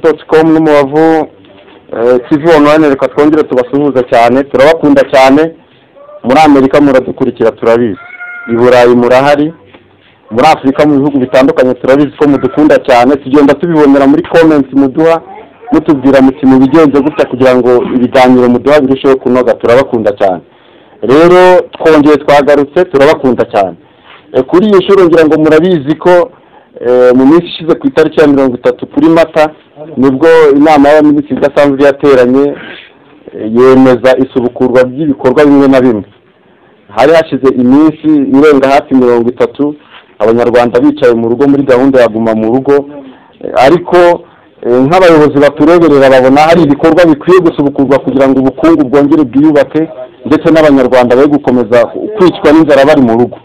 www.com n'umubavu TV online reka twongere tubasuhuza cyane turabakunda cyane muri amerika muradukurikira turabizi i burayi murahari muri afurika mu bihugu bitandukanye turabizi ko mudukunda cyane tugenda tubibonera muri comments muduha mutubwira muti mubigenze gutya kugira ngo ibiganiro muduha birusheho kunoga turabakunda cyane rero twongeye twagarutse turabakunda cyane E, kuri iyi nshuro ngira ngo murabizi ko e, mu minsi ishize ku itariki ya mirongo itatu kuri mata nibwo inama y'abaminisitiri idasanzwe yateranye e, yemeza isubukurwa ry'ibikorwa bimwe na bimwe hari hashize iminsi irenga hafi mirongo itatu abanyarwanda bicaye mu rugo muri gahunda ya guma mu rugo Eh, ariko eh, nk'abayobozi batureberera babona hari ibikorwa bikwiye gusubukurwa kugira ngo ubukungu bwongere bwiyubake ndetse n'abanyarwanda be gukomeza kwicwa n'inzara bari mu rugo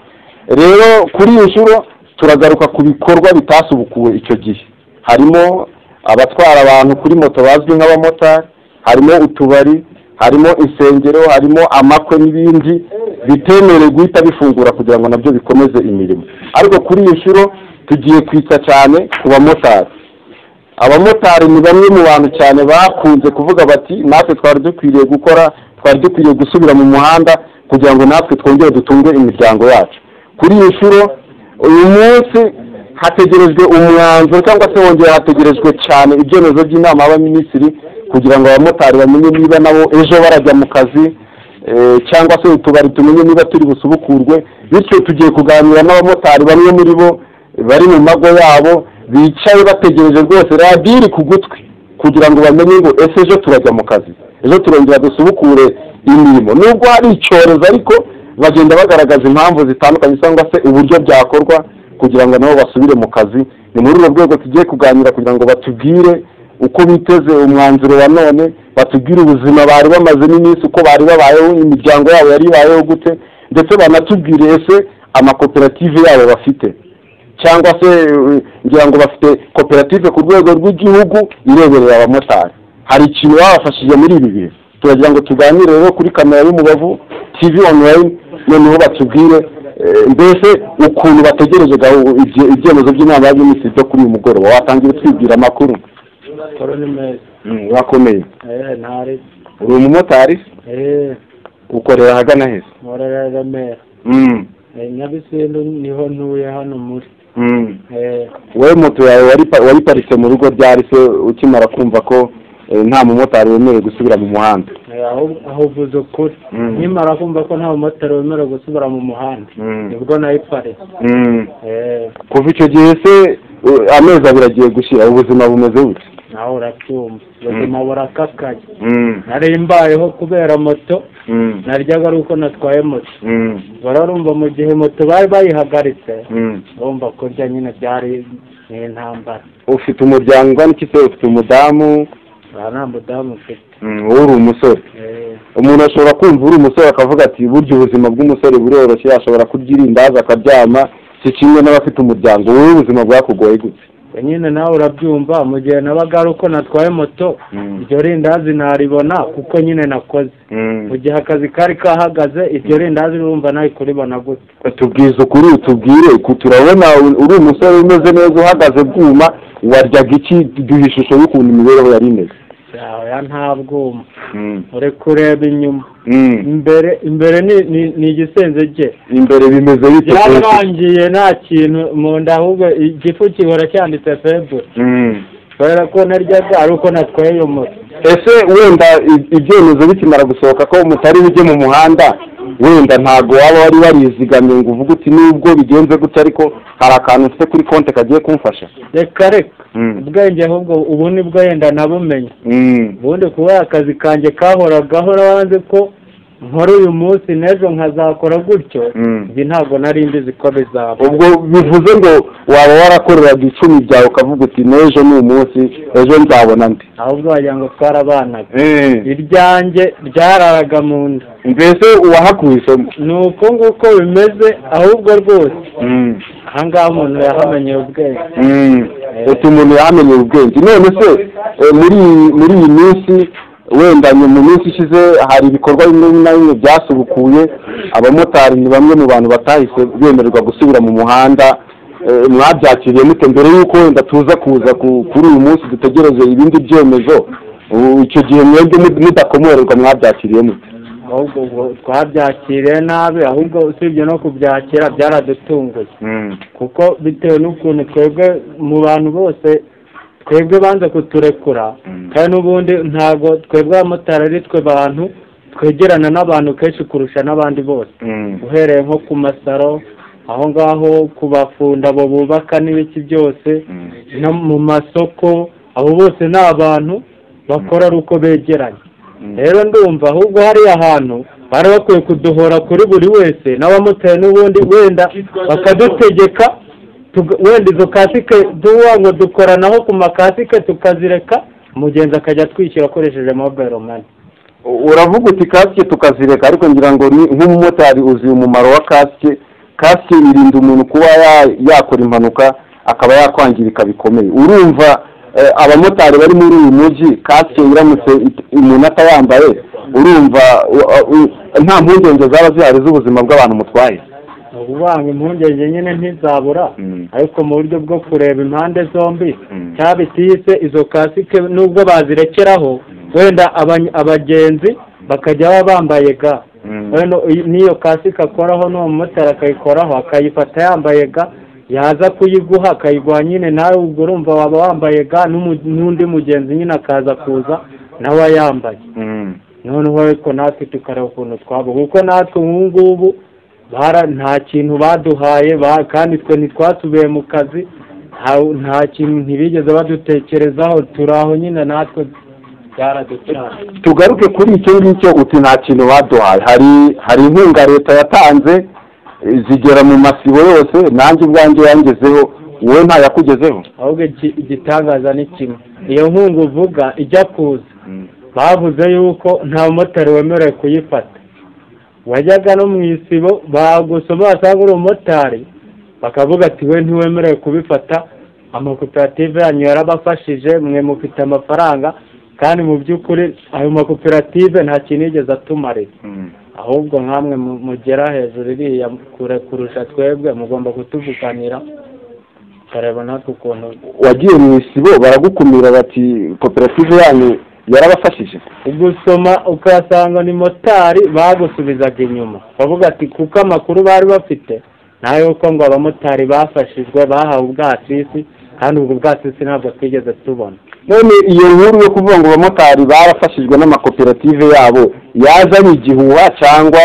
rero kuri iyi nshuro turagaruka ku bikorwa bitasubukuwe icyo gihe harimo abatwara abantu kuri moto bazwi nk'abamotari harimo utubari harimo insengero harimo amakwe n'ibindi bitemerewe guhita bifungura kugira ngo nabyo bikomeze imirimo ariko kuri iyi nshuro tugiye kwita cyane ku bamotari abamotari ni bamwe mu bantu cyane bakunze kuvuga bati natwe twari dukwiriye gukora twari dukwiriye gusubira mu muhanda kugira ngo natwe twongere dutunge imiryango yacu kuri iyi nshuro uyu munsi hategerejwe umwanzuro cyangwa se wongera hategerejwe cyane ibyemezo by'inama y'abaminisitiri kugira ngo abamotari bamenye niba nabo ejo barajya mu kazi eh, cyangwa se utubari tumenye niba turi busubukurwe bityo tugiye kuganira n'abamotari bamwe muri bo bari mu mago yabo bicaye bategereje rwose radiyo iri ku gutwi kugira ngo bamenye ngo ese ejo turajya mu kazi ejo turongera dusubukure imirimo nubwo hari icyorezo ariko bagenda bagaragaza impamvu zitandukanye cyangwa se uburyo byakorwa kugira ngo nabo basubire mu kazi ni muri urwo rwego tugiye kuganira kugira ngo batubwire uko biteze umwanzuro wa none batubwire ubuzima bari bamazemo iminsi uko bari babayeho imiryango yabo yari ibayeho gute ndetse banatubwire ese amakoperative yabo bafite cyangwa se uh, ngira ngo bafite koperative ku rwego rw'igihugu ireberera abamotari hari ikintu babafashije muri ibi bihe turagira ngo tuganire rero kuri kamera y'umubavu tv online noneho batubwire eh, mbese ukuntu bategereje gahu- ibye- ibyemezo by'inama y'abaminisitiri byo kuri uyu mugoroba watangira twibwira amakuru Toro ni meza. Mm, urakomeye Eh, ntari. uri umumotari Eh, ukorera ahagana heza nkorera Remera. Mm, Eh, Nyabisindu niho ntuye hano muri. mm. Eh, wowe moto yawe wari- wayiparitse mu rugo ryari se ukimara kumva ko eh, nta mumotari wemerewe gusubira mu muhanda eh, aho- aho uvuze ukuri Mm. nkimara kumva ko nta mumotari wemerewe gusubira mu muhanda Mm. nibwo nayiparitse Mm. Eh, kuva icyo gihe se uh, amezi abiri agiye gushira ubuzima bumeze bute nawe uracyumva ubuzima burakakaye Mm, nari mbayeho kubera moto mm, naryaga ari uko natwaye moto mm, bararumva mu gihe moto bari bayihagaritse mm. urumva kurya nyine byari ni intambara ufite umuryango ungana iki se ufite umudamu aha nta mudamu mfite Mm, wowe uri umusore Eh, umuntu ashobora kumva uri umusore akavuga ati burya ubuzima bw'umusore buroroshye ashobora kurya irindazi akaryama si kimwe n'abafite umuryango wowe ubuzima bwakugoye gute nyine nawe urabyumva mu gihe nabaga ari uko natwaye moto Mm. iryo rindazi naribona kuko nyine nakoze mu gihe akazi kari kahagaze iryo rindazi urumva nawe kuribona gute tubwize ukuri utubwire ku- turabona u- uri umusore umeze neza uhagaze bwuma waryaga iki duha ishusho y'ukuntu imibereho yari imeze yawe nta bwuma uri kureba inyuma Mm. imbere imbere ni- ni- ni igisenze cye imbere bimeze bite kose? yarangiye nta kintu mu nda ahubwo igifu gihora cyanditse febure Mm. kubera ko naryaga ari uko natwaye iyo moto ese wenda i- ibyemezo bikimara gusohoka ko mutari bujye mu muhanda wenda ntago waba wari warizigamye ngo uvuge uti nubwo bigenze gutya ariko hari akantu mfite kuri konti kagiye kumfasha reka reka Mm. ubwenge ahubwo ubu nibwo yenda nabumenye Mm. ubundi kuba akazi kanjye kahoragaho wanze ko nkora uyu munsi n'ejo nkazakora gutyo Mm. ibi ntabwo nari mbizi ko bizaba ubwo bivuze ngo waba warakoreraga icumi byawe ukavuga uti n'ejo ni umunsi ejo nzabona ndi ahubwo wagira ngo twarabanaga iryanjye ryararaga mu nda mbese uwahakuye isomo ni uko nguko bimeze ahubwo rwose aha ngaha umuntu yahamenyeye ubwenge ati umuntu yamenye ubwenge none se eh, muri iyi- muri iyi minsi wenda ni mu minsi ishize hari ibikorwa bimwe na bimwe byasubukuye abamotari ni bamwe mu bantu batahise bemererwa gusubira mu muhanda eh, mwabyakiriye mute mbere y'uko wenda tuza kuza ku- kuri uyu munsi dutegereze ibindi byemezo ubu icyo gihe mwebwe mud- mudakomererwa mwabyakiriye mute ahubwo ubwo twabyakiriye nabi ahubwo usibye no kubyakira byaradutunguye kuko bitewe n'ukuntu twebwe mu bantu bose twebwe banze kuturekura Mm. kandi n'ubundi ntabwo twebwe abamotari ari twe bantu twegerana n'abantu kenshi kurusha n'abandi bose uhereye nko ku masaro aho ngaho ku bafunda abo bubaka n'ibiki byose no mu masoko abo bose ni abantu bakora ari uko begeranye rero ndumva ahubwo hariya hantu bari bakwiye kuduhora kuri buri wese n'abamotari n'ubundi wenda bakadutegeka tuga- wenda izo kasike duha ngo dukoranaho ku makasike tukazireka umugenzi akajya atwishyura akoresheje mobile mani uravuga uti kasike tukazireka ariko ngira ngo ni nk'umumotari uzi umumaro wa kasike kasike irinda umuntu kuba ya- yakora impanuka akaba yakwangirika bikomeye urumva eh, abamotari bari muri uyu mujyi kasike iramutse it- umuntu atayambaye urumva u- u- nta mpungenge zaba zihari z'ubuzima bw'abantu mutwaye ni ukuvuga ngo impungenge nyine ntizabura Mm. ariko mu buryo bwo kureba impande zombi Mm. cyaba itiyise izo kasike nubwo bazirekeraho wenda abany- abagenzi bakajya baba bambaye ga Mm. wenda uyu- n'iyo kasike akoraho n'uwo mumotari akayikoraho akayifata yambaye ga yaza kuyiguha akayiguha nyine nawe ubwo urumva waba wambaye ga n'umu- n'undi mugenzi nyine akaza kuza nawe ayambaye noneho ariko natwe tukareba ukuntu twaba kuko natwe nk'ubu ngubu bara- nta kintu baduhaye ba- kandi twe ntitwatubiye mu kazi nta- nta kintu ntibigeze badutekerezaho turi aho nyine natwe byaraducana tugaruke kuri icyo ngicyo uti nta kintu baduhaye hari hari inkunga leta yatanze eh, zigera mu masibo yose nanjye ubwanjye yangezeho wowe ntayakugezeho ahubwo iki- igitangaza ni kimwe iyo nkunga uvuga ijya kuza bavuze yuko nta mumotari wemerewe kuyifata wajyaga no mu isibo bagusoma basanga uri umumotari bakavuga ati we ntiwemerewe kubifata amakoperative yanyu yarabafashije mwe mufite amafaranga kandi mu by'ukuri ayo makoperative nta kintu yigeze atumarira ahubwo nkamwe mu- mugera hejuru iriya kure kurusha twebwe mugomba kutuvuganira tukareba natwe ukuntu wagiye mu isibo baragukumira bati koperative yanyu yarabafashije ugusoma ukasanga ni motari bagusubizaga inyuma bavuga ati kuko amakuru bari bafite nta yuko ngo abamotari bafashijwe bahawe ubwasisi kandi ubwo bwasisi ntabwo twigeze tubona none iyo nkuru yo kuvuga ngo abamotari barafashijwe n'amakoperative yabo yazanye igihuha cyangwa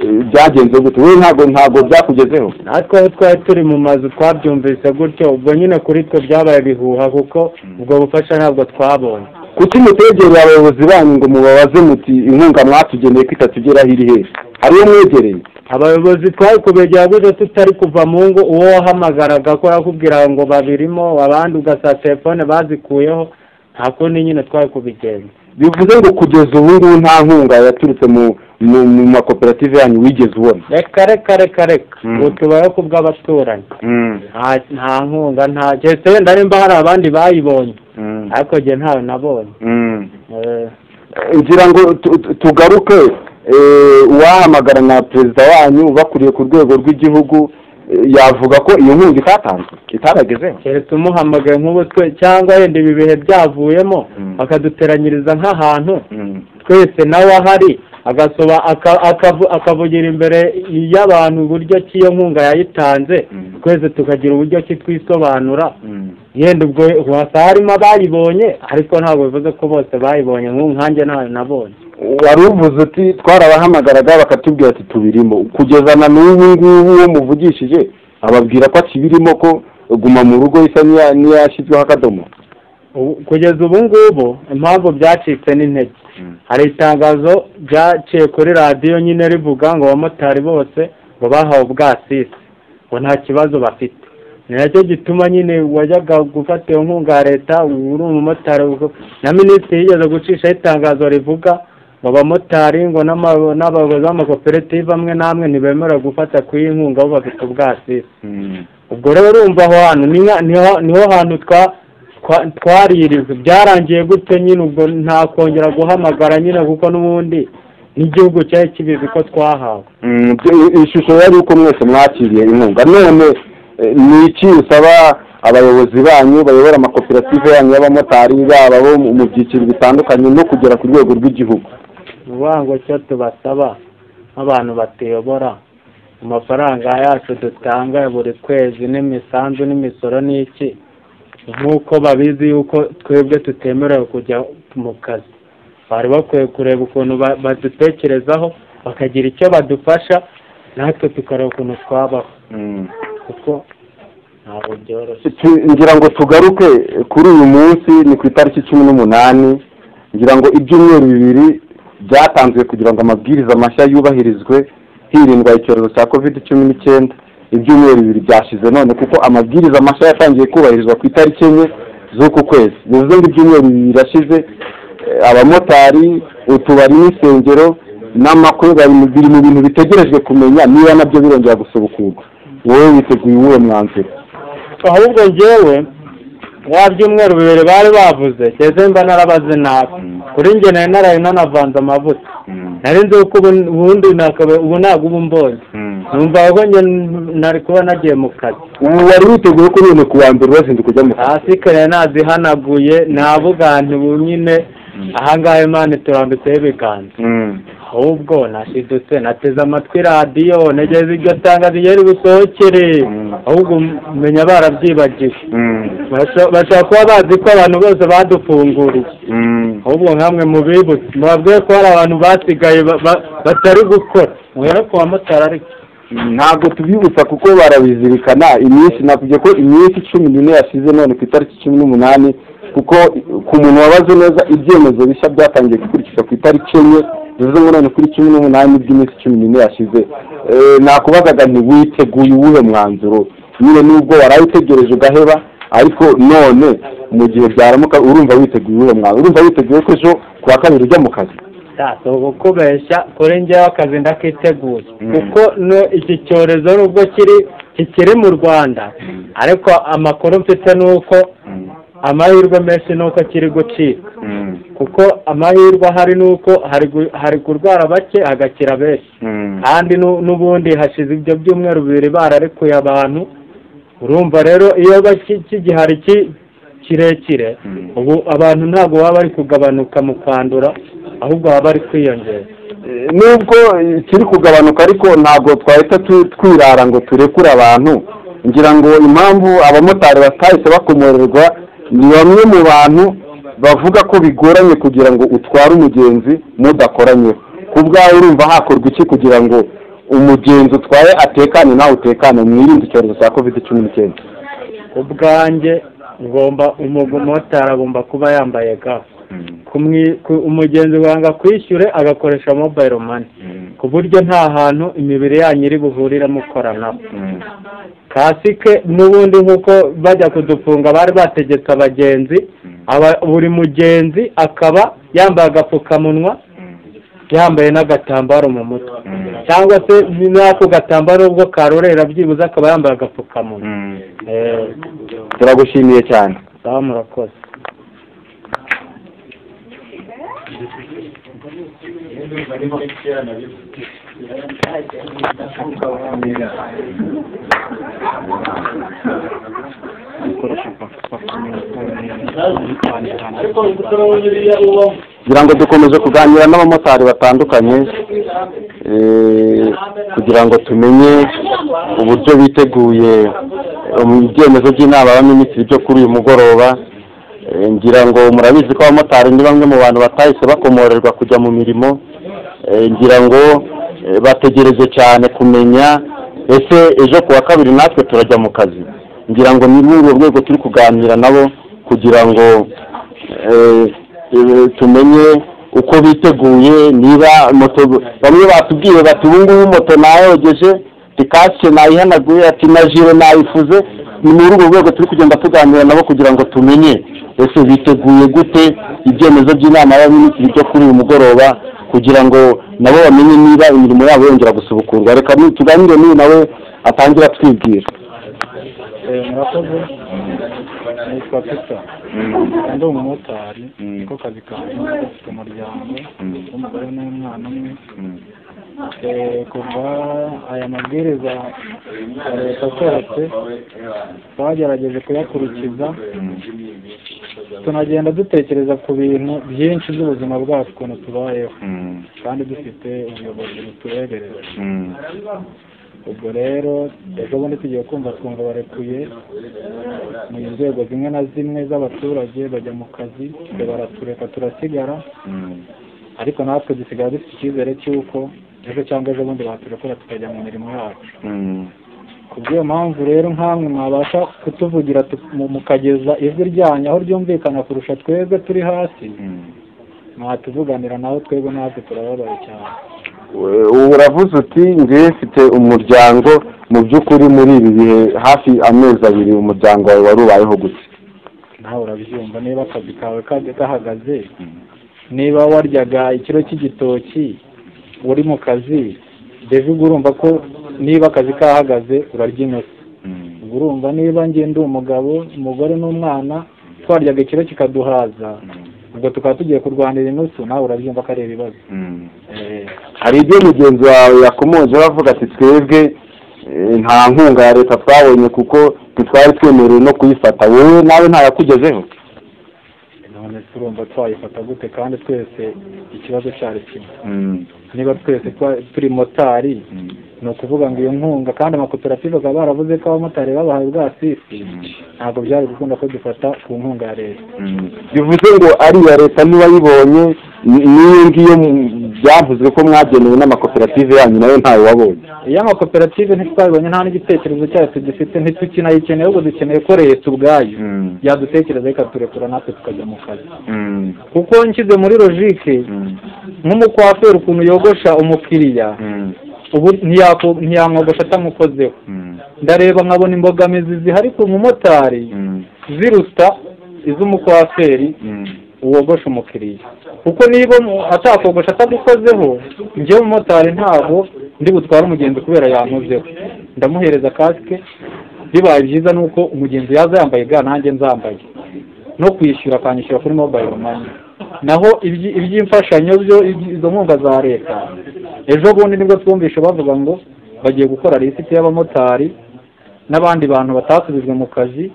eh, byagenze gute wowe ntabwo ntabwo byakugezeho natwe aho twari turi mu mazu twabyumvise gutyo ubwo nyine kuri twe byabaye bihuha kuko ubwo bufasha ntabwo twabonye kuki mutegereye abayobozi banyu ngo mubabaze muti inkunga mwatugeneye ko itatugeraho iri hehe hariyo mwegereye abayobozi twari kubegera gutyo tutari kuva mu ngo uwo wahamagaraga ko yakubwira ngo babirimo abandi ugasanga telefone bazikuyeho nta kundi nyine twari kubigenza bivuze ngo kugeza ubu ngubu nta nkunga yaturutse mu mu mu makoperative yanyu wigeze ubona reka reka reka reka Mm. ubu tubayeho ku bw'abaturanyi nta- nta nkunga nta keretse wenda nimba hari abandi bayibonye ariko njye ntayo nabonye Eh, ngira ngo tu- tu- tugaruke eh, uwahamagara na perezida wanyu bakuriye ku rwego rw'igihugu eh, yavuga ko iyo nkunga itatanzwe itaragezeho keretse umuhamagaye nk'ubu twe cyangwa wenda ibi bihe byavuyemo Mm. bakaduteranyiriza nk'ahantu twese nawe ahari agasoba aka- akavu- akavugira imbere y'abantu uburyo ki iyo nkunga yayitanze Mm. twese tukagira uburyo ki twisobanura yenda ubwo uhasanga harimo abayibonye ariko ntabwo bivuze ko bose bayibonye nk'ubu nkanjye ntayo nabonye wari uvuze uti twarabahamagaraga bakatubwira ati tubirimo kugeza na n'ubu ngubu uwo muvugishije ababwira ko akibirimo ko guma mu rugo isa n'iya- n'iyashyizweho akadomo Ubu- kugeza ubu ngubu impamvu byacitse n'intege hari itangazo ryaciye kuri radiyo nyine rivuga ngo abamotari bose ngo bahawe ubwasisi ngo nta kibazo bafite ni nacyo gituma nyine wajyaga gufata iyo nkunga ya leta ubu uri umumotari uko- na minisitiri yigeze gucishaho itangazo rivuga ngo abamotari ngo n'ama- n'abayobozi b'amakoperative amwe n'amwe ntibemerewe gufata ku y'inkunga bo bafite ubwasisi ubwo rero urumva aho hantu ni nka- niho niho hantu twa twa- twaririzwe byarangiye gute nyine ubwo nta kongera guhamagara nyine kuko n'ubundi n'igihugu cyari kibizi ko twahawe Mm, ibyo- ishusho yari uko mwese mwakiriye inkunga none eh, ni iki usaba abayobozi banyu bayobora amakoperative yanyu y'abamotari baba bo mu mu byiciro bitandukanye no kugera ku rwego rw'igihugu ni ukuvuga ngo cyo tubasaba nk'abantu batuyobora amafaranga yacu dutanga ya buri kwezi n'imisanzu n'imisoro n'iki nk'uko babizi yuko twebwe tutemerewe kujya mu kazi bari bakwiye kureba ukuntu ba- badutekerezaho bakagira icyo badufasha natwe tukareba ukuntu twabaho kuko ntabwo byoroshye Tu- ngira ngo tugaruke kuri uyu munsi ni ku itariki cumi n'umunani ngira ngo ibyumweru bibiri byatanzwe kugira ngo amabwiriza mashya yubahirizwe hirindwa icyorezo cya covid cumi n'icyenda ibyumweru bibiri byashize none kuko amabwiriza mashya yatangiye kubahirizwa ku itariki enye z'uku kwezi bivuze ngo ibyumweru bibiri birashize eh, abamotari utubari n'insengero n'amakwe bari mu- biri mu bintu bitegerejwe kumenya niba nabyo birongera gusubukurwa wowe witeguye uwuhe mwanzuro ahubwo njyewe wa byumweru bibiri bari bavuze ngeze mba narabaze nabi kuri njye nari naraye nanavanze amavuta nari nzi ko ubu- ubundi nakaba- ubu ntabwo ubu mbonye numva ko njye n- nari kuba nagiye mu kazi ubu wari witeguye ko none ku wa mbere urazinduka ujya mu kazi hasi kare nazihanaguye navuga nti ubu nyine ahangaha imana turambitseho ibiganza ahubwo nashidutse nateze amatwi radiyo nageze iryo tangazo ryari busohokere Mm. ahubwo menya barabyibagiwe Basha- bashobora kuba bazi ko abantu bose badufunguriye ahubwo nkamwe mubibutse mubabwiye ko hari abantu basigaye ba- ba- batari gukora muhere ku bamotari ariko ntabwo tubibutsa kuko barabizirikana iminsi navuge ko iminsi cumi n'ine yashize none ku itariki cumi n'umunani kuko ku muntu wabaze neza ibyemezo bishya byatangiye gukurikizwa ku itariki enye bivuze ngo none kuri cumi n'umunani by'iminsi cumi n'ine yashize Eh, nakubazaga nti witeguye uwuhe mwanzuro nyine nubwo warawutegereje ugaheba ariko none mu gihe byaramuka urumva witeguye uwuhe mwanzuro urumva witeguye ko ejo ku wa kabiri ujya mu kazi si ukubeshya kuri njyewe akazi ndakiteguye Mm. kuko no- iki cyorezo nubwo kiri kikiri mu rwanda ariko amakuru mfite ni uko amahirwe menshi ni uko kiri gucika kuko amahirwe ahari ni uko hari gu- hari kurwara bake hagakira benshi kandi nu- n'ubundi hashize ibyo byumweru bibiri bararekuye abantu urumva rero iyo baki- kigihari ki- kirekire Mm. ubu abantu ntabwo baba bari kugabanuka mu kwandura ahubwo baba bari kwiyongera nubwo eh, kiri kugabanuka ariko ntabwo twahita tu- twirara ngo turekure abantu ngira ngo impamvu abamotari batahise bakomorerwa ni bamwe mu bantu bavuga ko bigoranye kugira ngo utware umugenzi mudakoranyeho ku bwawe urumva hakorwa iki kugira ngo umugenzi utwaye atekane nawe utekane mwirinde icyorezo cya covid cumi n'icyenda ubwanjye ngomba umumotari agomba kuba yambaye ga Kumwi- ku- umugenzi wanga kwishyure agakoresha mobayiro mani ku buryo nta hantu imibiri yanyu iri buhurire mukoranaho kasike n'ubundi nk'uko bajya kudufunga bari bategetse abagenzi aba buri mugenzi akaba yambaye agapfukamunwa yambaye n'agatambaro mu mutwe cyangwa se n'ako gatambaro ubwo karorera byibuze akaba yambaye agapfukamunwa Eh, turagushimiye cyane sawa murakoze kugira ngo dukomeze kuganira n'abamotari batandukanye eh, kugira ngo tumenye uburyo biteguye eh, mu byemezo by'inama y'abaminisitiri byo kuri uyu mugoroba Eh, ngira ngo murabizi ko abamotari ni bamwe mu bantu batahise bakomorerwa kujya mu mirimo Eh, ngira ngo eh, bategereje cyane kumenya ese ejo ku wa kabiri natwe turajya mu kazi ngira ngo ni muri urwo rwego turi kuganira nabo kugira ngo eh, eh, tumenye uko biteguye niba moto bamwe batubwiye bati ubu ngubu moto nayogeje kasike nayihanaguye ati na jire nayifuze ni muri urwo rwego turi kugenda tuganira nabo kugira ngo tumenye ese biteguye gute ibyemezo by'inama y'abaminisitiri byo kuri uyu mugoroba kugira ngo nabo bamenye niba imirimo yabo yongera gusubukurwa reka ni- tuganire n'uyu nawe atangira atwibwira Eh, murakoze nitwa peter ndi umumotari niko kazi kanjye mfite umuryango n'umugore n'umwana umwe Eh, kuva aya mabwiriza ya leta asohotse twagerageje kuyakurikiza tunagenda dutekereza ku bintu byinshi by'ubuzima bwacu ukuntu tubayeho kandi dufite ubuyobozi butureberera ubwo rero ejo bundi tugiye kumva twumva barekuye mu nzego zimwe na zimwe z'abaturage bajya mu kazi twe baratureka turasigara ariko natwe dusigara dufite icyizere cy'uko ejo cyangwa ejo bundi baturekura tukajya mu mirimo yacu ku bw'iyo mpamvu rero nk'amwe mwabasha kutuvugira tu- mu- mukageza ijwi ryanyu aho ryumvikana kurusha twebwe turi hasi mwatuvuganira naho twebwe natwe turababaye cyane We- ubu uravuze uti njyewe mfite umuryango mu by'ukuri muri ibi bihe hafi amezi abiri umuryango wawe wari ubayeho gute nawe urabyumva niba akazi kawe kajya gahagaze niba waryaga ikiro cy'igitoki uri mu kazi mbega urumva ko niba akazi kahagaze urarya inyota ubwo urumva niba njye ndi umugabo umugore n'umwana twaryaga ikiro kikaduhaza ubwo tukaba tugiye kurwanira inusu nawe urabyumva ko ari ibibazo hari ibyo mugenzi wawe yakomoje bavuga ati twebwe eh, nta nkunga ya leta twabonye kuko ntitwari twemerewe no kuyifata wowe nawe ntayakugezeho none turumva twayifata gute kandi twese ikibazo cyari kimwe niba twese twa- turi motari ni ukuvuga ngo iyo nkunga kandi amakoperative akaba baravuze ko abamotari babahaye ubwasisi ntabwo byari gukunda ko dufata ku nkunga ya leta bivuze ngo ari iya leta ntiwayibonye ni- n'iyo ngiyo mu- byavuzwe ko mwagenewe n'amakoperative yanyu nayo ntawe wabonye iyo amakoperative ntitwabibonye nta n'igitekerezo cyacu dufite ntitukinayicyeneye ahubwo dukeneye ko leta ubwayo yadutekereza ikaturekura natwe tukajya mu kazi kuko nshyize muri logike nk'umukwaferi ukuntu yogosha umukiriya ubu ntiyako- ntiyamwogosha atamukozeho ndareba nkabona imbogamizi zihari ku mumotari ziruta iz'umukwaferi wogosha umukiriya kuko niba mu- atakogosha atagukozeho njyewe umumotari ntabwo ndi butware umugenzi kubera yankozeho ndamuhereza kasike bibaye byiza ni uko umugenzi yaza yambaye ga nanjye nzambaye no kwishyura akanyishyura kuri mobayiro mani naho ibyi- iby'imfashanyo byo ibyi- izo nkunga za leta ejo bundi nibwo twumvishe bavuga ngo bagiye gukora lisiti y'abamotari n'abandi bantu batasubijwe mu kazi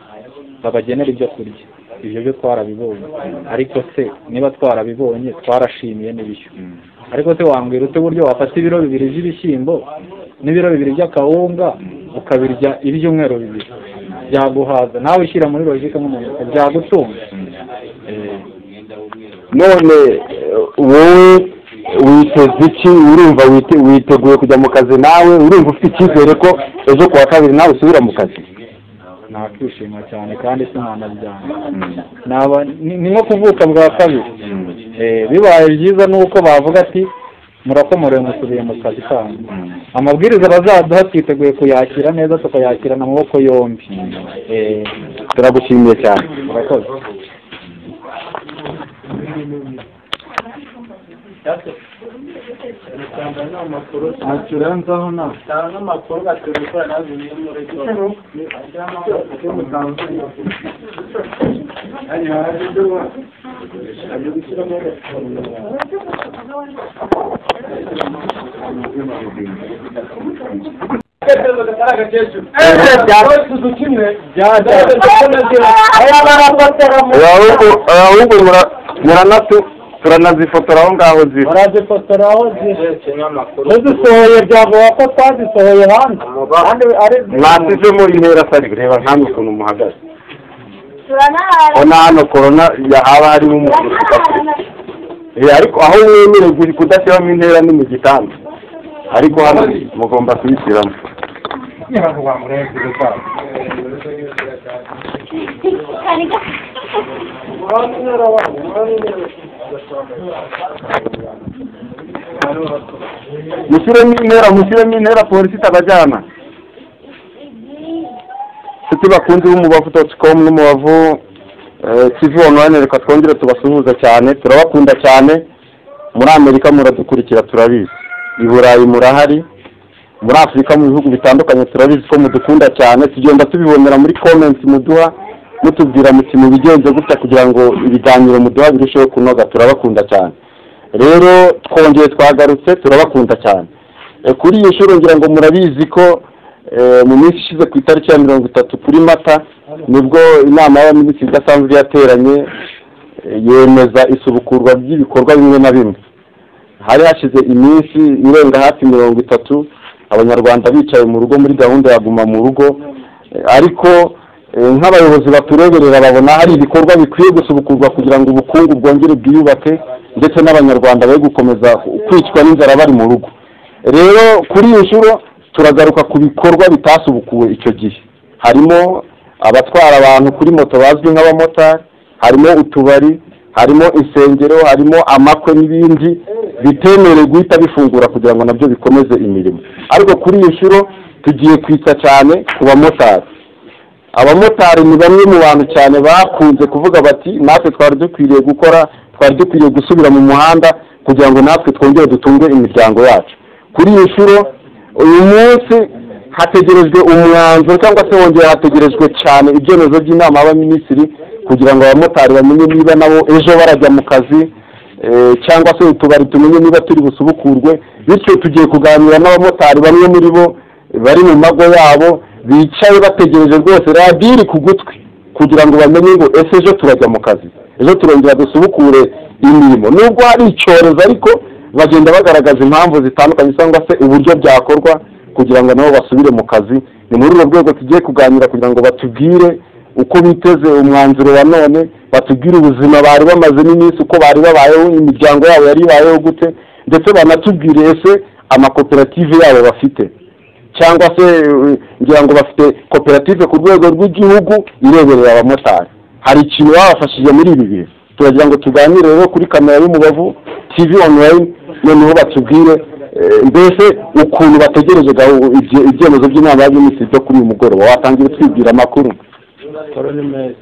babagenera ibyo kurya ibyo byo twarabibonye ariko se niba twarabibonye twarashimiye n'ibishyu ariko se wambwira ute uburyo wafata ibiro bibiri by'ibishyimbo n'ibiro bibiri by'akawunga ukabirya ibyumweru bibiri byaguhaza nawe ushyira muri logike nk'umuntu byagutunga Eh, none eh, wowe witeze iki urumva wite- witeguye kujya mu kazi nawe urumva ufite icyizere ko ejo ku wa kabiri nawe usubira mu kazi nakwishima cyane kandi sinanabyanga naba ni ni nko kuvuka bwa kabiri Eh, bibaye byiza ni uko bavuga ati murakomorewe musubiye mu kazi kanyu amabwiriza bazaduha twiteguye kuyakira neza tukayakirana amaboko yombi Eh, turagushimiye cyane murakoze acuranzaho na tanga amakuru baterura nazo ni muri cyo cyo mutanzu ari hari duwa ari gushyira mu ahubwo ahubwo mura- muranatu turanazifotora aho ngaho ziri murazifotoraho zishe muzisohoye byavuga ko twazisohoye hanze kandi ari mwasizemo intera atari reba nkamwe ukuntu muhagaze turanaharana ubona hano korona haba harimo umuntu Eh, ariko aho mwemerewe kuri kudashyiramo intera ni mu gitanda ariko hano mugomba kuyishyiramo mushyiremo intera mushyiremo intera polisi itabajyana nshuti bakunze b'umubavu doti komu n'umubavu eh, tivi onurayini reka twongere tubasuhuza cyane turabakunda cyane muri amerika muradukurikira turabizi i burayi murahari muri afurika mu bihugu bitandukanye turabizi ko mudukunda cyane tugenda tubibonera muri komenti muduha mutubwira muti mubigenze gutya kugira ngo ibiganiro muduha birusheho kunoga turabakunda cyane rero twongeye twagarutse turabakunda cyane E, kuri iyi nshuro ngira ngo murabizi ko e, mu minsi ishize ku itariki ya mirongo itatu kuri mata nibwo inama y'abaminisitiri idasanzwe yateranye e, yemeza isubukurwa ry'ibikorwa bimwe na bimwe hari hashize iminsi irenga hafi mirongo itatu abanyarwanda bicaye mu rugo muri gahunda ya guma mu rugo Eh, ariko eh, nk'abayobozi batureberera babona hari ibikorwa bikwiye gusubukurwa kugira ngo ubukungu bwongere bwiyubake ndetse n'abanyarwanda be gukomeza kwicwa n'inzara bari mu rugo rero kuri iyi nshuro turagaruka ku bikorwa bitasubukuwe icyo gihe harimo abatwara abantu kuri moto bazwi nk'abamotari harimo utubari harimo insengero harimo amakwe n'ibindi bitemerewe guhita bifungura kugira ngo nabyo bikomeze imirimo ariko kuri iyi nshuro tugiye kwita cyane ku bamotari abamotari ni bamwe mu bantu cyane bakunze kuvuga bati natwe twari dukwiriye gukora twari dukwiriye gusubira mu muhanda kugira ngo natwe twongere dutunge imiryango yacu kuri iyi nshuro uyu munsi hategerejwe umwanzuro cyangwa se wongera hategerejwe cyane ibyemezo by'inama y'abaminisitiri kugira ngo abamotari bamenye niba nabo ejo barajya mu kazi eh, cyangwa se utubari tumenye niba turi busubukurwe bityo tugiye kuganira n'abamotari bamwe muri bo bari mu mago yabo bicaye bategereje rwose radiyo iri ku gutwi kugira ngo bamenye ngo ese ejo turajya mu kazi ejo turongera dusubukure imirimo nubwo hari icyorezo ariko bagenda bagaragaza impamvu zitandukanye cyangwa se uburyo byakorwa kugira ngo nabo basubire mu kazi ni muri urwo rwego tugiye kuganira kugira ngo batubwire uko biteze umwanzuro wa none batubwire ubuzima bari bamazemo iminsi uko bari babayeho imiryango yabo yari ibayeho gute ndetse banatubwire ese amakoperative yabo bafite cyangwa se eh, ngira ngo bafite koperative ku rwego rw'igihugu ireberera abamotari hari ikintu babafashije muri ibi bihe turagira ngo tuganire rero kuri kamera y'umubavu tv online noneho batubwire eh, mbese ukuntu bategereje gahu- ibye- ibyemezo by'inama y'abaminisitiri byo kuri uyu mugoroba watangira utwibwira amakuru siporo ni meza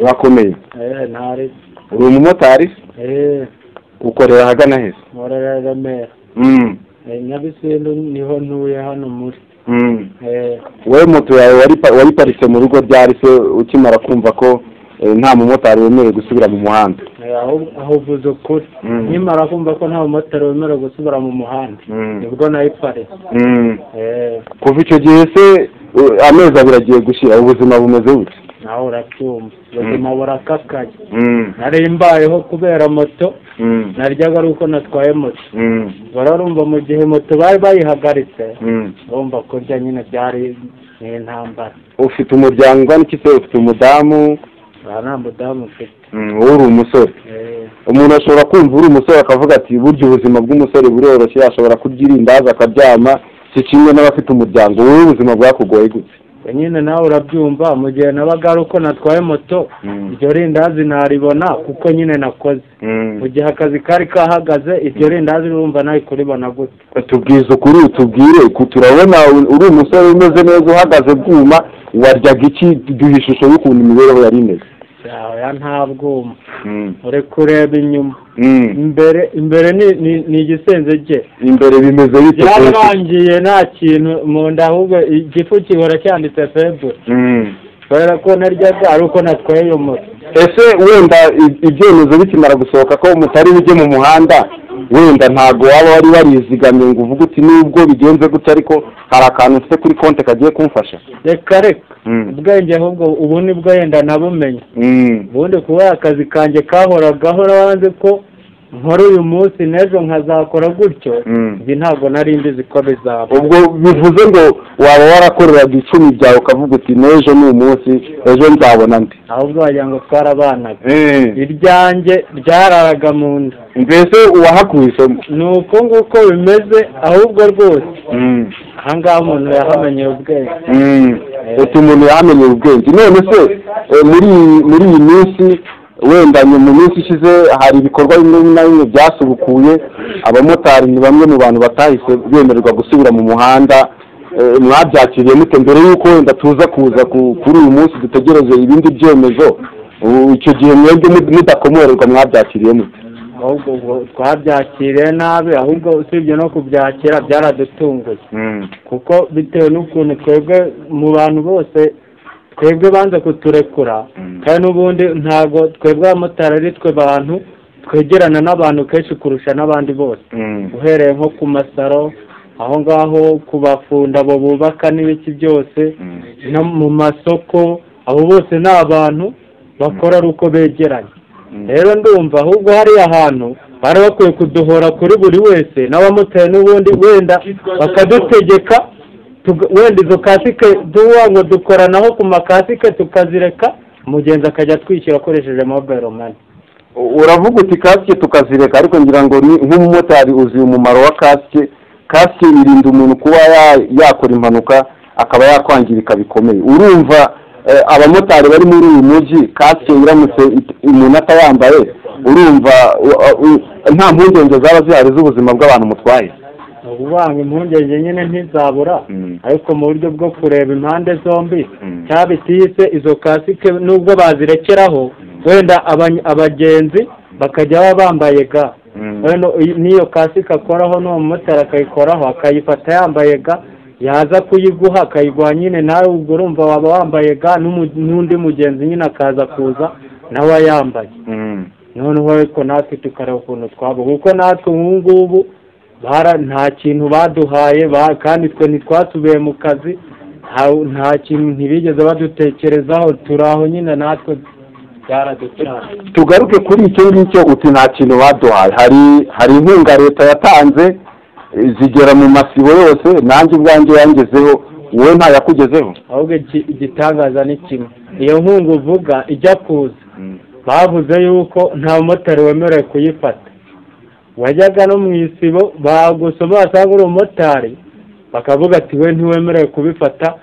urakomeye eee ntari uri umumotari eee ukorera ahagana heza nkorera remera Mm, Eh, nyabisindu niho ntuye hano muri mm. eee wowe moto yawe waripa- wayiparitse mu rugo ryari se ukimara kumva ko eh, nta mumotari wemerewe gusubira mu muhanda ahubwo ahuvuze ukuri Mm. nkimara kumva ko nta mumotari wemerewe gusubira mu muhanda nibwo nayiparitse Mm. eee kuva icyo gihe se eh, amezi abiri agiye gushira ubuzima bumeze bute nawe urabyumva ubuzima burakakaye nari mbayeho kubera moto naryaga ari uko natwaye moto bararumva mu gihe moto bari bayihagaritse urumva kurya nyine byari ni intambara ufite umuryango ungana iki se ufite umudamu aha nta mudamu mfite wowe uri umusore Eh, umuntu ashobora kumva uri umusore akavuga ati burya ubuzima bw'umusore buroroshye ashobora kurya irindazi akaryama si kimwe n'abafite umuryango wowe ubuzima bwakugoye gute we nyine nawe urabyumva mu gihe nabaga ari uko natwaye moto Mm. iryo rindazi naribona kuko nyine nakoze mu gihe akazi kari kahagaze iryo rindazi urumva nawe kuribona gute tubwize ukuri utubwire ku- turabona u- uri umusore umeze neza uhagaze bwuma waryaga iki duha ishusho y'ukuntu imibereho yari imeze yawe nta bwuma uri kureba inyuma Mm. imbere imbere ni ni- ni igisenge cye imbere bimeze bite yararangiye nta kintu mu nda ahubwo igifu kihora cyanditse febure Mm. kubera ko naryaga ari uko natwaye iyo moto ese wenda i- ibyemezo bikimara gusohoka ko mutari bujye mu muhanda wenda ntabwo waba wari warizigamye ngo uvuge uti nubwo bigenze gutya ariko hari akantu mfite kuri konti kagiye kumfasha reka reka Mm. ubwenge ahubwo ubu nibwo yenda nabumenye Mm. ubundi kuba akazi kanjye kahoragaho wanze ko nkora uyu munsi n'ejo nkazakora gutyo Mm. ibi ntabwo nari mbizi ko bizaba ubwo bivuze ngo waba warakoreraga icumi byawe ukavuga uti n'ejo ni umunsi ejo nzabona ndi ahubwo wagira ngo twarabanaga iryanjye ryararaga mu nda mbese uwahakuye isomo ni uko nguko bimeze ahubwo rwose aha ngaha umuntu yahamenyeye ubwenge ati umuntu yamenye ubwenge none se eh, muri iyi- muri iyi minsi wenda ni mu minsi ishize hari ibikorwa bimwe na bimwe byasubukuye abamotari ni bamwe mu bantu batahise bemererwa gusubira mu muhanda eh, mwabyakiriye mute mbere y'uko wenda tuza kuza ku- kuri uyu munsi dutegereje ibindi byemezo ubu icyo gihe mwebwe mud- mudakomorerwa mwabyakiriye mute ahubwo ubwo twabyakiriye nabi ahubwo usibye no kubyakira byaradutunguye kuko bitewe n'ukuntu twebwe mu bantu bose twebwe banze kuturekura Mm. kandi n'ubundi ntabwo twebwe abamotari ari twe bantu twegerana n'abantu kenshi kurusha n'abandi bose Mm. uhereye nko ku masaro aho ngaho ku bafunda abo bubaka n'ibiki byose Mm. no mu masoko abo bose ni abantu bakora ari uko begeranye Mm. rero ndumva ahubwo hariya hantu bari bakwiye kuduhora kuri buri wese n'abamotari n'ubundi wenda bakadutegeka tuga- wenda izo kasike duha ngo dukoranaho ku makasike tukazireka umugenzi akajya atwishyura akoresheje mobile money uravuga uti kasike tukazireka ariko ngira ngo ni nk'umumotari uzi umumaro wa kasike kasike irinda umuntu kuba ya- yakora impanuka akaba yakwangirika bikomeye urumva eh, abamotari bari muri uyu mujyi kasike iramutse it- umuntu atayambaye urumva u- u- nta mpungenge zaba zihari z'ubuzima bw'abantu mutwaye ni ukuvanga impungenge nyine ntizabura Mm. ariko mu buryo bwo kureba impande zombi Mm. cyaba itiyise izo kasike nubwo bazirekeraho wenda abany- abagenzi bakajya baba bambaye ga Mm. wenda iyi- n'iyo kasike akoraho n'uwo mumotari akayikoraho akayifata yambaye ga yaza kuyiguha akayiguha nyine nawe ubwo urumva waba wambaye ga n'umu- n'undi mugenzi nyine akaza kuza nawe ayambaye Mm. noneho ariko natwe tukareba ukuntu twaba kuko natwe ubu ngubu bara nta kintu baduhaye ba- kandi twe ntitwasubiye mu kazi nta- nta kintu ntibigeze badutekerezaho turi aho nyine natwe byaraducana tugaruke kuri icyo ngicyo uti nta kintu baduhaye hari hari inkunga leta yatanze eh, zigera mu masibo yose nanjye ubwanjye yangezeho wowe ntayakugezeho ahubwo iki- igitangaza ni kimwe iyo nkunga uvuga ijya kuza Mm. bavuze yuko nta mumotari wemerewe kuyifata wajyaga no mu isibo bagusoma wasanga uri umumotari bakavuga ati we ntiwemerewe kubifata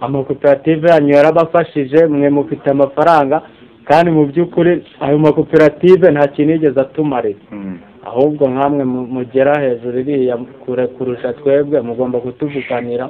amakoperative yanyu yarabafashije mwe mufite amafaranga kandi mu by'ukuri ayo makoperative nta kintu yigeze atumarira Mm. ahubwo nkamwe mu- mugera hejuru iriya kure kurusha twebwe mugomba kutuvuganira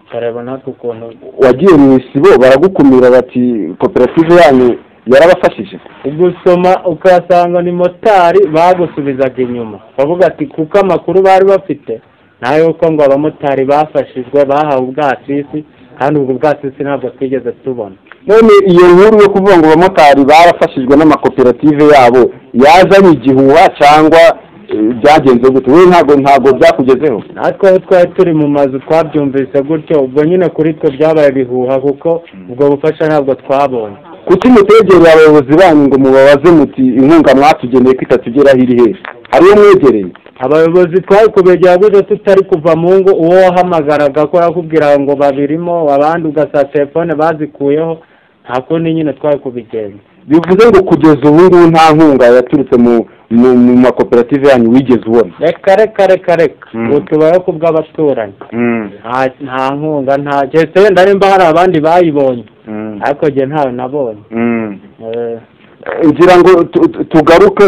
tukareba natwe ukuntu wagiye mu isibo baragukumira bati koperative yanyu yarabafashije ugusoma ukasanga ni motari bagusubizaga inyuma bavuga ati kuko amakuru bari bafite nayo ko ngo abamotari bafashijwe bahawe ubwasisi kandi ubwo bwasisi ntabwo twigeze tubona none iyo nkuru yo kuvuga ngo abamotari barafashijwe n'amakoperative yabo yazanye igihuha cyangwa eh, byagenze gute wowe ntabwo ntabwo byakugezeho natwe aho twari turi mu mazu twabyumvise gutyo ubwo nyine kuri twe byabaye bihuha kuko ubwo bufasha ntabwo twabonye kuki mutegereye abayobozi banyu ngo mubabaze muti inkunga mwatugeneye ko itatugeraho iri hehe hariyo mwegereye abayobozi twari kubegera gutyo tutari kuva mu ngo uwo wahamagaraga ko yakubwira ngo babirimo abandi ugasanga telefone bazikuyeho nta kundi nyine twari kubigenza bivuze ngo kugeza ubu ngubu nta nkunga yaturutse mu mu mu makoperative yanyu wigeze ubona reka reka reka reka Mm. ubu tubayeho ku bw'abaturanyi Mm. nta nta nkunga nta keretse wenda nimba hari abandi bayibonye Mm. ariko njye ntawe nabonye Mm. Eh, Eh, ngira ngo tu- tu- tugaruke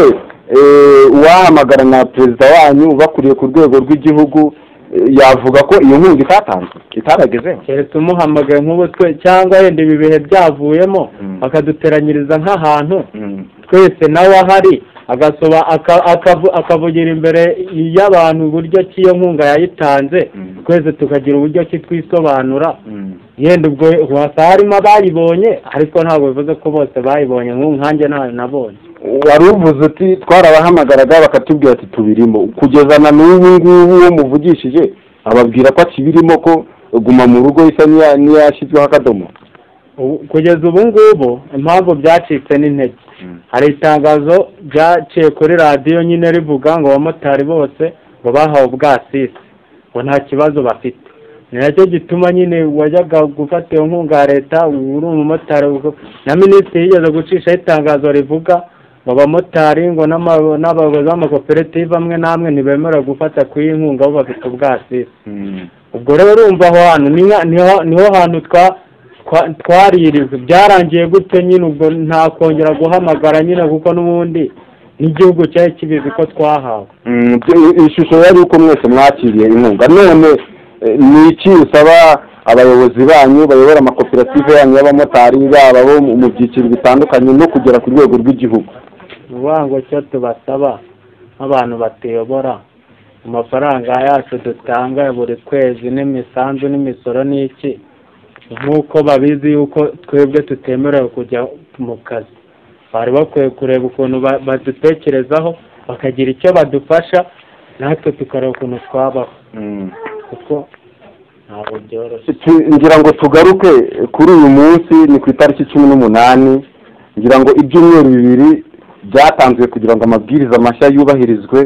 eh, uwahamagara na perezida wanyu bakuriye ku rwego rw'igihugu eh, yavuga ko iyo nkunga itatanzwe itaragezeho keretse umuhamagaye nk'ubu twe cyangwa wenda ibi bihe byavuyemo Mm. bakaduteranyiriza nk'ahantu Mm. twese nawe ahari agasoba aka- akavu- akavugira imbere y'abantu uburyo ki iyo nkunga yayitanze Mm. twese tukagira uburyo ki twisobanura Mm. yenda ubwo wasa harimo abayibonye ariko ntabwo bivuze ko bose bayibonye nk'ubu nkanjye ntayo nabonye wari uvuze uti twarabahamagaraga bakatubwira ati tubirimo kugeza na n'ubu ngubu uwo muvugishije ababwira ko akibirimo ko guma mu rugo isa n'iya- n'iyashyizweho akadomo Ubu- kugeza ubu ngubu impamvu byacitse n'intege Mm. hari itangazo ryaciye kuri radiyo nyine rivuga ngo abamotari bose ngo bahawe ubwasisi ngo nta kibazo bafite ni nacyo gituma nyine wajyaga gufata iyo nkunga ya leta uri umumotari uko- na minisitiri yigeze gucishaho itangazo rivuga ngo abamotari ngo n'ama- n'abayobozi b'amakoperative amwe n'amwe ntibemerewe gufata ku iyi nkunga bo bafite ubwasisi Mm. ubwo rero urumva aho hantu ni nka- niho niho hantu twa twa- twaririjwe byarangiye gute nyine ubwo nta kongera guhamagara nyine kuko n'ubundi n'igihugu cyari kibizi ko twahawe Mm, ibyo- ishusho yari uko mwese mwakiriye inkunga none eh, ni iki usaba abayobozi banyu bayobora amakoperative yanyu y'abamotari baba bo mu mu byiciro bitandukanye no kugera ku rwego rw'igihugu ni ukuvuga ngo cyo tubasaba nk'abantu batuyobora mu mafaranga yacu dutanga ya buri kwezi n'imisanzu n'imisoro n'iki nk'uko babizi yuko twebwe tutemerewe kujya mu kazi bari bakwiye kureba ukuntu ba- badutekerezaho bakagira icyo badufasha natwe tukareba ukuntu twabaho kuko ntabwo byoroshye Tu- ngira ngo tugaruke kuri uyu munsi ni ku itariki cumi n'umunani ngira ngo ibyumweru bibiri byatanzwe kugira ngo amabwiriza mashya yubahirizwe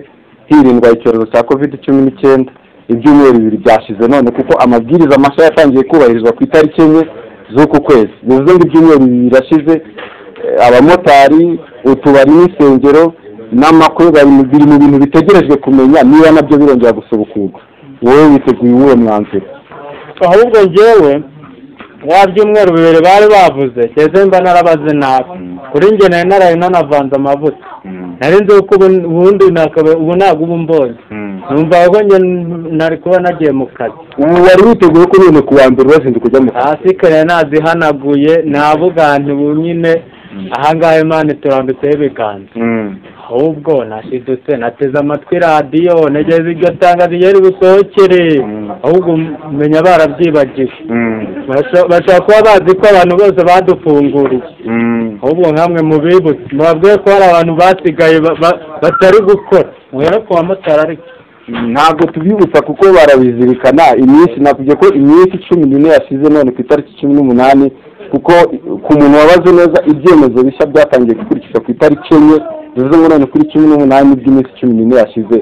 hirindwa icyorezo cya covid cumi n'icyenda ibyumweru bibiri byashize none kuko amabwiriza mashya yatangiye kubahirizwa ku itariki enye z'uku kwezi bivuze ngo ibyumweru bibiri birashize eh, abamotari utubari n'insengero n'amakwe bari mu- biri mu bintu bitegerejwe kumenya niba nabyo birongera gusubukurwa wowe witeguye uwuhe mwanzuro ahubwo njyewe ya byumweru bibiri bari bavuze keze mba narabaze nabi kuri njye nari naraye nanavanze amavuta nari nzi ko ubu ubundi nakaba- ubu ntabwo ubu mbonye numva ko njye n- nari kuba nagiye mu kazi ubu wari witeguye ko none ku wa mbere urazinduka ujya mu kazi hasi kare nazihanaguye navuga nti ubu nyine ahangaha imana iturambitseho ibiganza ahubwo nashidutse nateze amatwi radiyo nageze iryo tangazo ryari busohokere Mm. ahubwo menya barabyibagiwe Basha- bashobora kuba bazi ko abantu bose badufunguriye ahubwo nkamwe mubibutse mubabwiye ko hari abantu basigaye ba- ba- batari gukora muhere ku bamotari ariko ntabwo tubibutsa kuko barabizirikana iminsi nakubye ko iminsi cumi n'ine yashize none ku itariki cumi n'umunani kuko ku muntu wabaze neza ibyemezo bishya byatangiye gukurikizwa ku itariki enye bivuze ngo none kuri cumi n'umunani by'iminsi cumi n'ine yashize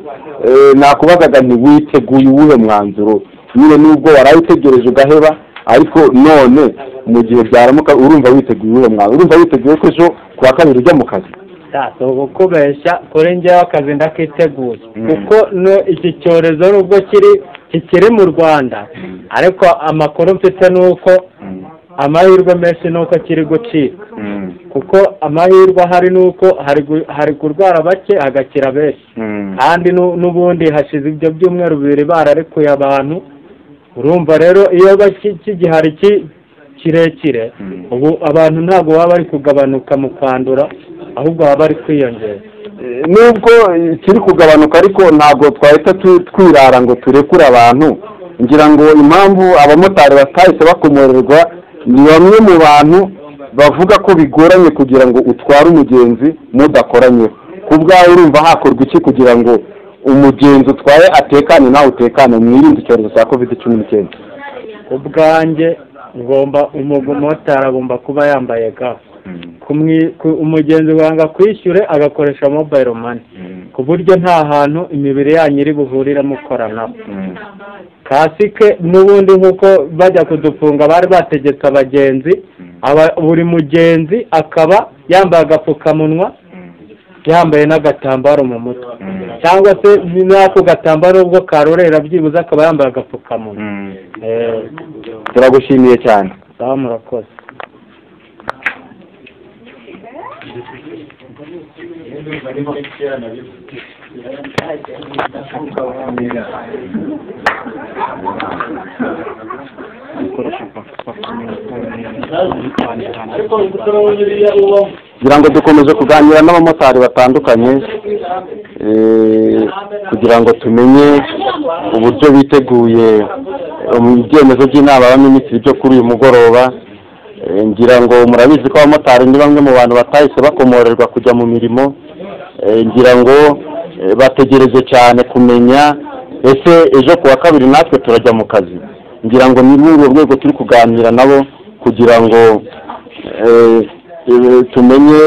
Eh, nakubazaga nti witeguye uwuhe mwanzuro nyine nubwo warawutegereje ugaheba ariko none mu gihe byaramuka urumva witeguye uwuhe mwanzuro urumva witeguye ko ejo ku wa kabiri ujya mu kazi si ukubeshya kuri njyewe akazi ndakiteguye Mm. kuko no- iki cyorezo nubwo kiri kikiri mu rwanda ariko amakuru mfite ni uko amahirwe menshi ni uko kiri gucika kuko amahirwe ahari ni uko hari gu- hari kurwara bake hagakira benshi kandi nu- n'ubundi hashize ibyo byumweru bibiri bararekuye abantu urumva rero iyo baki- kigihari ki- kirekire Mm. ubu abantu ntabwo baba bari kugabanuka mu kwandura ahubwo baba bari kwiyongera Eh, nubwo eh, kiri kugabanuka ariko ntabwo twahita tu- twirara ngo turekure abantu ngira ngo impamvu abamotari batahise bakomorerwa ni bamwe mu bantu bavuga ko bigoranye kugira ngo utware umugenzi mudakoranye ku bwawe urumva hakorwa iki kugira ngo umugenzi utwaye atekane nawe utekane mwirinde icyorezo cya kovide cumi n'icyenda ubwanjye ngomba umumotari agomba kuba yambaye ga Kumwi- ku- umugenzi wanga kwishyure agakoresha mobayiro mani ku buryo nta hantu imibiri yanyu iri buhurire mukoranaho kasike n'ubundi nk'uko bajya kudufunga bari bategetse abagenzi aba- buri mugenzi akaba yambaye agapfukamunwa yambaye n'agatambaro mu mutwe cyangwa se n'ako gatambaro ubwo karorera byibuze akaba yambaye agapfukamunwa Eh, turagushimiye cyane sawa murakoze ariko imbuto uriya ubamo kugira ngo dukomeze kuganira n'abamotari batandukanye eh, kugira ngo tumenye uburyo biteguye eh, mu byemezo by'inama y'abaminisitiri byo kuri uyu mugoroba Eh, ngira ngo murabizi ko abamotari ni bamwe mu bantu batahise bakomorerwa kujya mu mirimo Eh, ngira ngo eh, bategereje cyane kumenya ese ejo ku wa kabiri natwe turajya mu kazi ngira ngo ni muri urwo rwego turi kuganira nabo kugira ngo eh, eh, tumenye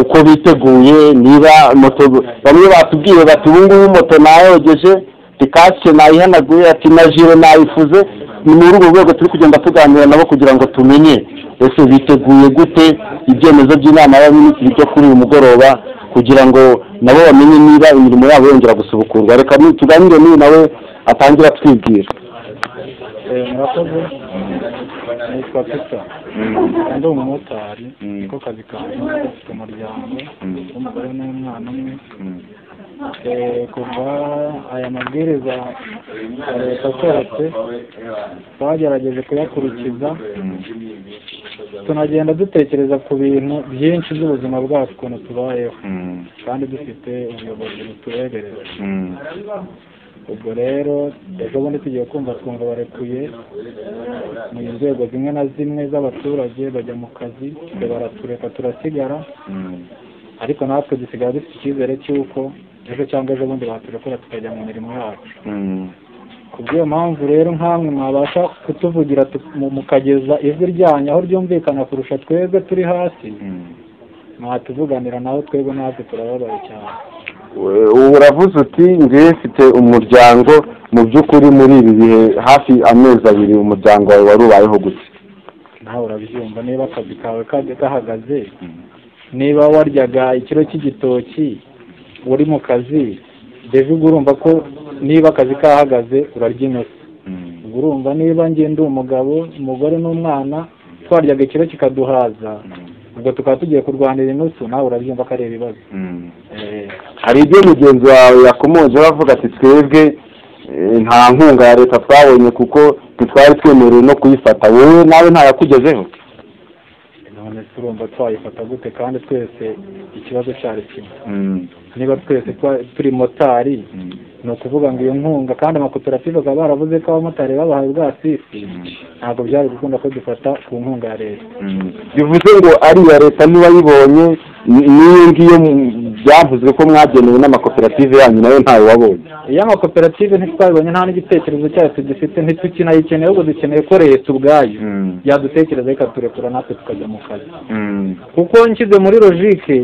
uko biteguye niba moto bamwe batubwiye bati ubu ngubu moto nayogeje kasike nayihanaguye ati na jire nayifuze ni muri urwo rwego turi kugenda tuganira nabo kugira ngo tumenye ese biteguye gute ibyemezo by'inama y'abaminisitiri byo kuri uyu mugoroba kugira ngo nabo bamenye niba imirimo yabo yongera gusubukurwa reka ni- tuganire n'uyu nawe atangire atwibwira murakoze nitwa peter ndi umumotari niko kazi kanjye mfite umuryango w'umugore n'umwana umwe Eh, kuva aya mabwiriza ya leta asohotse twagerageje kuyakurikiza tunagenda dutekereza ku bintu byinshi by'ubuzima bwacu ukuntu tubayeho kandi dufite ubuyobozi butureberera ubwo rero ejo bundi tugiye kumva twumva barekuye mu nzego zimwe na zimwe z'abaturage bajya mu kazi twe baratureka turasigara ariko natwe dusigara dufite icyizere cy'uko ejo cyangwa ejo bundi baturekura tukajya mu mirimo yacu ku bw'iyo mpamvu rero nk'amwe mwabasha kutuvugira tu- mu- mukageza ijwi ryanyu aho ryumvikana kurusha twebwe turi hasi mwatuvuganira naho twebwe natwe turababaye cyane ubu uravuze uti njyewe mfite umuryango mu by'ukuri muri ibi bihe hafi amezi abiri umuryango wawe wari ubayeho gute nawe urabyumva niba akazi kawe kajya gahagaze niba waryaga ikiro cy'igitoki uri mu kazi mbese ubwo urumva ko niba akazi kahagaze urarya inyota ubwo urumva niba njye ndi umugabo umugore n'umwana twaryaga ikiro kikaduhaza ubwo tukaba tugiye kurwanira inusu nawe urabyumva ko ari ibibazo Eh, hari ibyo mugenzi wawe yakomoje bavuga ati twebwe eh, nta nkunga ya leta twabonye kuko ntitwari twemerewe no kuyifata wowe nawe ntayakugezeho none se urumva twayifata gute kandi twese ikibazo cyari kimwe niba twese twa- turi motari ni ukuvuga ngo iyo nkunga kandi amakoperative akaba baravuze ko abamotari babahaye ubwasisi ntabwo byari gukunda ko dufata ku nkunga ya leta bivuze ngo ari iya leta ntiwayibonye ni- n'iyo ngiyo mu- byavuzwe ko mwagenewe n'amakoperative yanyu nayo ntawe wabonye iyo amakoperative ntitwabibonye nta n'igitekerezo cyayo tugifite ntitukinayicyeneye ahubwo dukeneye ko leta ubwayo yadutekereza ikaturekura natwe tukajya mu kazi kuko nshyize muri logike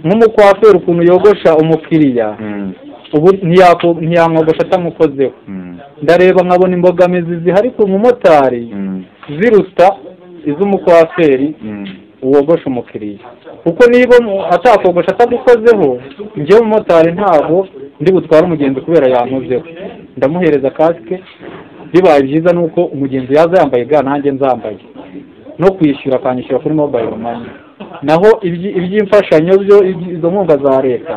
nk'umukwaferi ukuntu yogosha umukiriya ubu ntiyako- ntiyamwogosha atamukozeho ndareba nkabona imbogamizi zihari ku mumotari ziruta iz'umukwaferi wogosha umukiriya kuko niba umu- atakogosha atagukozeho njyewe umumotari ntabwo ndi butware umugenzi kubera yankozeho ndamuhereza kasike bibaye byiza ni uko umugenzi yaza yambaye ga nanjye nzambaye no kwishyura akanyishyura kuri mobayiro mani naho ibyi- iby'imfashanyo byo ibyi- izo nkunga za leta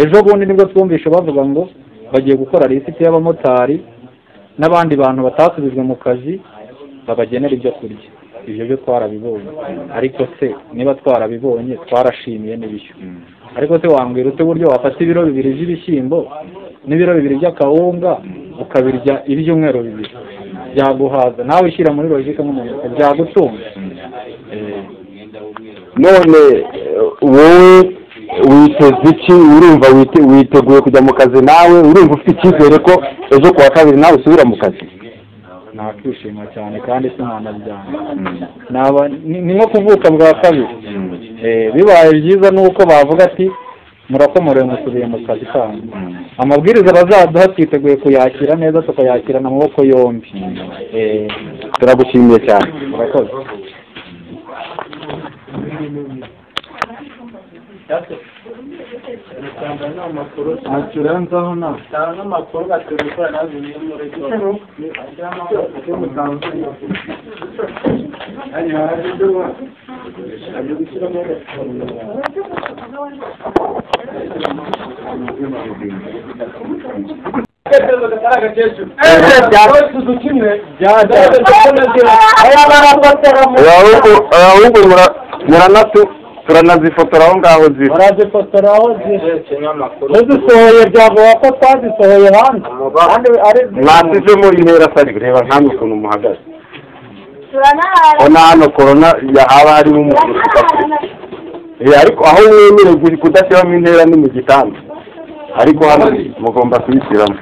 ejo bundi nibwo twumvishe bavuga ngo bagiye gukora lisiti y'abamotari n'abandi bantu batasubijwe mu kazi babagenera ibyo kurya ibyo byo twarabibonye ariko se niba twarabibonye twarashimiye n'ibishyu ariko se wambwira ute uburyo wafata ibiro bibiri by'ibishyimbo n'ibiro bibiri by'akawunga ukabirya ibyumweru bibiri byaguhaza nawe ushyira muri logike nk'umuntu byagutunga Eh, none eh, wowe witeze iki urumva wite- witeguye kujya mu kazi nawe urumva ufite icyizere ko ejo ku wa kabiri nawe usubira mu kazi nakwishima cyane kandi sinanabyanga naba ni ni nko kuvuka bwa kabiri Eh, bibaye byiza ni uko bavuga ati murakomorewe musubiye mu kazi kanyu amabwiriza bazaduha twiteguye kuyakira neza tukayakirana amaboko yombi Eh, turagushimiye cyane murakoze Tanga n'amakuru ntakirenzaho nawe tanga n'amakuru baterefone nazo niyo mureke ajya amakuru ajya mutangurira hanyuma hari ibyo ajya gushyiramo ahubwo muranatu turanazifotora aho ngaho ziri barazifotora aho ziri ntizisohoye byavuga ko twazisohoye hanze kandi ari mwasize mu intera sari reba nkamwe ukuntu muhagaze Turanahana. ubona hano korona haba harimo umuntu Turanahana. Eh, ariko aho mwemerewe kuri kudashyiramo intera ni mu gitanda ariko hano mugomba kuyishyiramo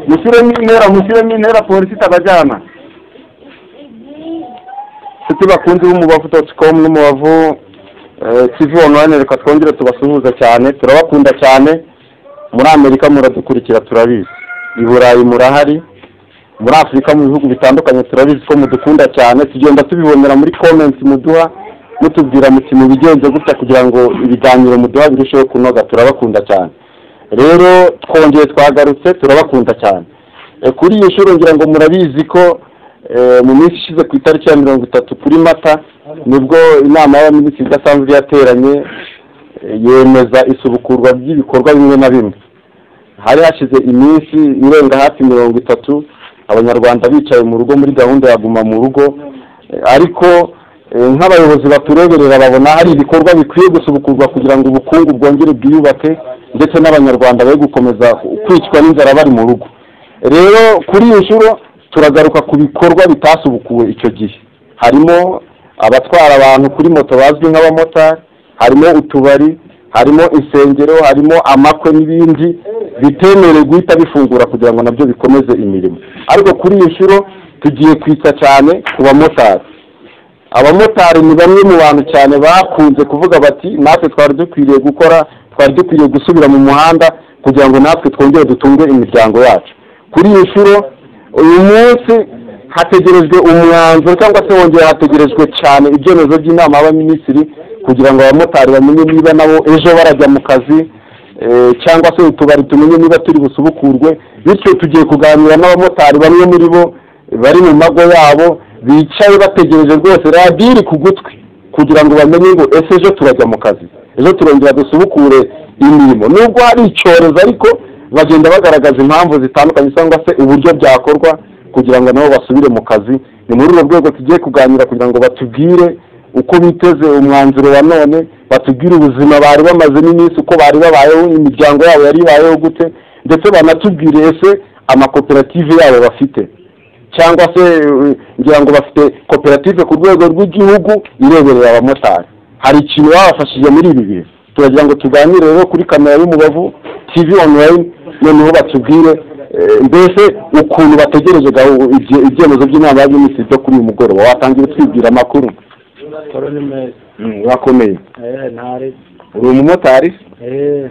mushyiremo intera mushyiremo intera polisi itabajyana nshuti bakunze b'umubavu doti komu n'umubavu eh, tv online reka twongere tubasuhuza cyane turabakunda cyane muri amerika muradukurikira turabizi i burayi murahari muri afurika mu bihugu bitandukanye turabizi ko mudukunda cyane tugenda tubibonera muri komenti muduha mutubwira muti mubigenze gutya kugira ngo ibiganiro muduha birusheho kunoga turabakunda cyane rero twongeye twagarutse turabakunda cyane Eh, kuri iyi nshuro ngira ngo murabizi ko eh, mu minsi ishize ku itariki ya mirongo itatu kuri mata nibwo inama y'abaminisitiri idasanzwe yateranye eh, yemeza isubukurwa ry'ibikorwa bimwe na bimwe hari hashize iminsi irenga hafi mirongo itatu abanyarwanda bicaye mu rugo muri gahunda ya guma mu rugo Eh, ariko eh, nk'abayobozi batureberera babona hari ibikorwa bikwiye gusubukurwa kugira ngo ubukungu bwongere bwiyubake ndetse n'abanyarwanda be gukomeza kwicwa n'inzara bari mu rugo rero kuri iyi nshuro turagaruka ku bikorwa bitasubukuwe icyo gihe harimo abatwara abantu kuri moto bazwi nk'abamotari harimo utubari harimo insengero harimo amakwe n'ibindi bitemerewe guhita bifungura kugira ngo nabyo bikomeze imirimo ariko kuri iyi nshuro tugiye kwita cyane ku bamotari abamotari ni bamwe mu bantu cyane bakunze kuvuga bati natwe twari dukwiriye gukora twari dukwiriye gusubira mu muhanda kugira ngo natwe twongere dutunge imiryango yacu kuri iyi nshuro uyu munsi hategerejwe umwanzuro cyangwa se wongera hategerejwe cyane ibyemezo by'inama y'abaminisitiri kugira ngo abamotari bamenye niba nabo ejo barajya mu kazi eh, cyangwa se utubari tumenye niba turi busubukurwe bityo tugiye kuganira n'abamotari bamwe muri bo bari mu mago yabo bicaye bategereje rwose radiyo iri ku gutwi kugira ngo bamenye ngo ese ejo turajya mu kazi ejo turongera dusubukure imirimo nubwo hari icyorezo ariko bagenda bagaragaza impamvu zitandukanye cyangwa se uburyo byakorwa kugira ngo nabo basubire mu kazi ni muri urwo rwego tugiye kuganira kugira ngo batubwire uko biteze umwanzuro wa none batubwire ubuzima bari bamazemo iminsi uko bari babayeho imiryango yabo yari ibayeho gute ndetse banatubwire ese amakoperative yabo bafite cyangwa se eh, ngira ngo bafite koperative ku rwego rw'igihugu ireberera abamotari hari ikintu babafashije muri ibi bihe turagira ngo tuganire rero kuri kamera y'umubavu tv online noneho batubwire eh, mbese ukuntu bategereje gahu- ibye- ibyemezo by'inama y'abaminisitiri byo kuri uyu mugoroba watangira utwibwira amakuru Toro ni meza. Mm, urakomeye Eh, ntari. uri umumotari Eh,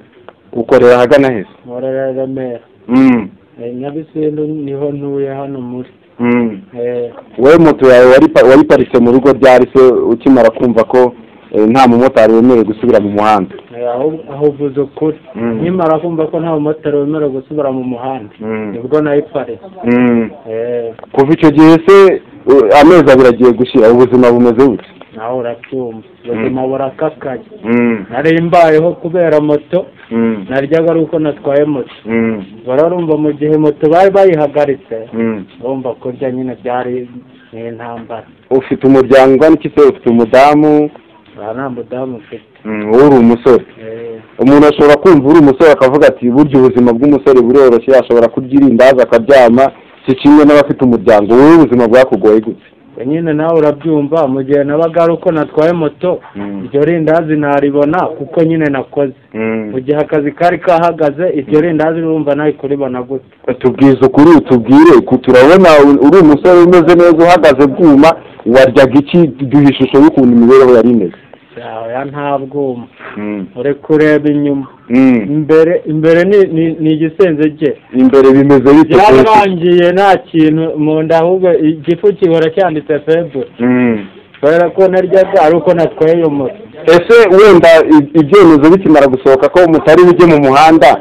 ukorera ahagana heza nkorera Remera. Mm, Eh, Nyabisindu niho ntuye hano muri. mm. Eh, wowe moto yawe waripa- wayiparitse mu rugo ryari se ukimara kumva ko eh, nta mumotari wemerewe gusubira mu muhanda eh, aho- aho uvuze ukuri Mm. nkimara kumva ko nta mumotari wemerewe gusubira mu muhanda Mm. nibwo nayiparitse Mm. eh, kuva icyo gihe se eh, amezi abiri agiye gushira ubuzima bumeze bute nawe uracyumva ubuzima burakakaye Mm. nari mbayeho kubera moto Mm. naryaga ari uko natwaye moto Mm. bararumva mu gihe moto bari bayihagaritse Mm. urumva kurya nyine byari ni intambara ufite umuryango ungana iki se ufite umudamu aha nta mudamu mfite Mm, wowe uri umusore Eh, umuntu ashobora kumva uri umusore akavuga ati burya ubuzima bw'umusore buroroshye ashobora kurya irindazi akaryama si kimwe n'abafite umuryango wowe ubuzima bwakugoye gute we nyine nawe urabyumva mu gihe nabaga ari uko natwaye moto Mm. iryo rindazi ntaribona kuko nyine nakoze mu gihe akazi kari kahagaze iryo rindazi urumva nawe kuribona gute tubwize ukuri tubwire ku turabona u- uri umusore umeze neza uhagaze bwuma waryaga iki duha ishusho y'ukuntu imibereho yari imeze ya nta bwuma uri kureba inyuma Mm. imbere imbere ni ni- ni igisenge gye imbere bimeze bite rwose? byararangiye nta kintu mu nda ahubwo igifu gihora cyanditse febure Mm. kubera ko naryaga ari uko natwaye iyo moto ese wenda i- ibyemezo bikimara gusohoka ko mutari bujye mu muhanda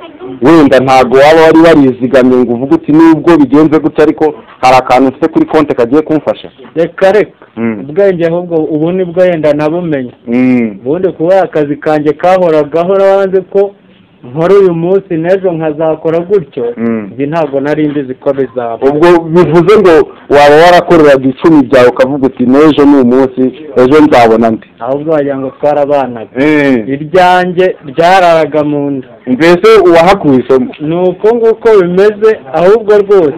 wenda ntabwo waba wari warizigamiye ngo uvuge uti nubwo bigenze gutya ariko hari akantu mfite kuri konti kagiye kumfasha reka reka Mm. ubwenge ahubwo ubu nibwo wenda nabumenye Mm. ubundi kuba akazi kanjye kahoragaho wanze ko nkora uyu munsi n'ejo nkazakora gutyo Mm. ibi ntabwo nari mbizi ko bizaba ubwo bivuze ngo waba warakoreraga icumi ryawe ukavuga uti n'ejo ni umunsi ejo nzabona ndi ahubwo wagira ngo twarabanaga iryanjye ryararaga mu nda mbese uwahakuye isomo ni uko nguko bimeze ahubwo rwose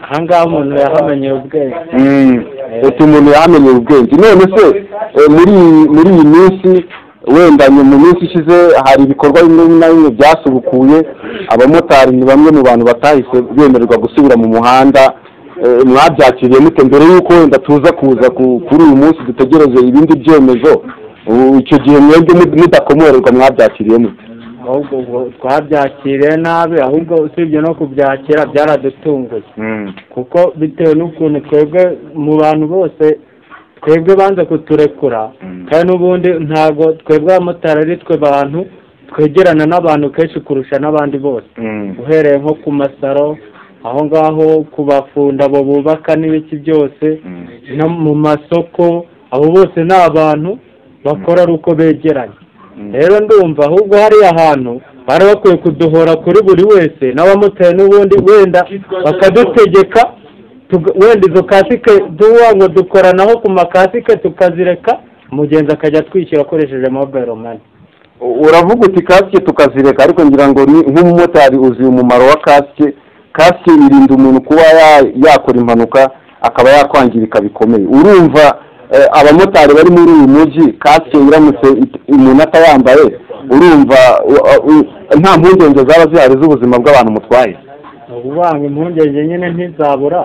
aha ngaha umuntu yahamenyeye ubwenge ati umuntu yamenyeye ubwenge none se eh, muri iyi- muri iyi minsi wenda nyuma- mu minsi ishize hari ibikorwa bimwe na bimwe byasubukuye abamotari ni bamwe mu bantu batahise bemererwa gusubira mu muhanda eh, mwabyakiriye mute mbere y'uko wenda tuza kuza ku- kuri uyu munsi dutegereje ibindi byemezo ubu icyo gihe mwebwe mud- mudakomorerwa mwabyakiriye mute ahubwo ubwo twabyakiriye nabi ahubwo usibye no kubyakira byaradutunguye kuko bitewe n'ukuntu twebwe mu bantu bose twebwe banze kuturekura Mm. kandi n'ubundi ntabwo twebwe abamotari ari twe bantu twegerana n'abantu kenshi kurusha n'abandi bose uhereye nko ku masaro aho ngaho ku bafunda abo bubaka n'ibiki byose no mu masoko abo bose ni abantu bakora ari uko begeranye rero ndumva ahubwo hariya hantu bari bakwiye kuduhora kuri buri wese n'abamotari n'ubundi wenda bakadutegeka tuga- wenda izo kasike duwa ngo dukoranaho ku makasike tukazireka umugenzi akajya atwishyura akoresheje mobile money uravuga uti kasike tukazireka ariko ngira ngo ni nk'umumotari uzi umumaro wa kasike kasike irinda umuntu kuba ya- yakora impanuka akaba yakwangirika bikomeye urumva eh, abamotari bari muri uyu mujyi kasike iramutse it- umuntu atayambaye urumva u- u- nta mpungenge zaba zihari z'ubuzima bw'abantu mutwaye ubanga impungenge nyine ntizabura